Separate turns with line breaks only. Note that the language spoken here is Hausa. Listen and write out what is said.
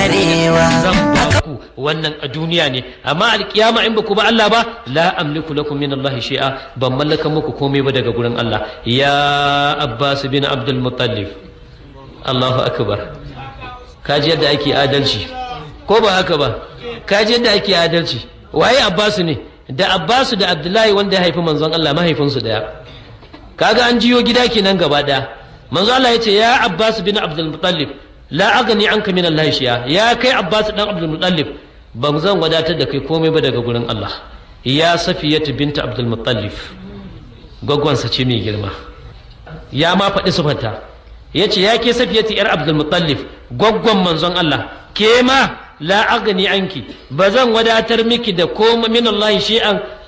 karewa
zan ba ku wannan a duniya ne amma alkiyama in ba ku ba Allah ba la amliku lakum min Allah shay'a ban mallaka muku komai ba daga gurin Allah ya Abbas bin Abdul Muttalib Allahu akbar kaji yadda ake adalci ko ba haka ba kaji yadda ake adalci waye Abbas ne da Abbas da Abdullahi wanda ya haifi manzon Allah mahaifinsu daya kaga an jiyo gida kenan gaba daya manzo Allah yace ya Abbas bin Abdul Muttalib la agani anka min Allah shiya ya kai Abbas dan Abdul Muttalib ban zan wadatar da kai komai ba daga gurin Allah ya Safiyatu binta Abdul Muttalib gwaggwansa ce mai girma ya ma faɗi sufanta yace ya ke Safiyatu yar Abdul Muttalib gwaggwan manzon Allah ke ma la agani anki ba zan wadatar miki da komai min Allah shi'an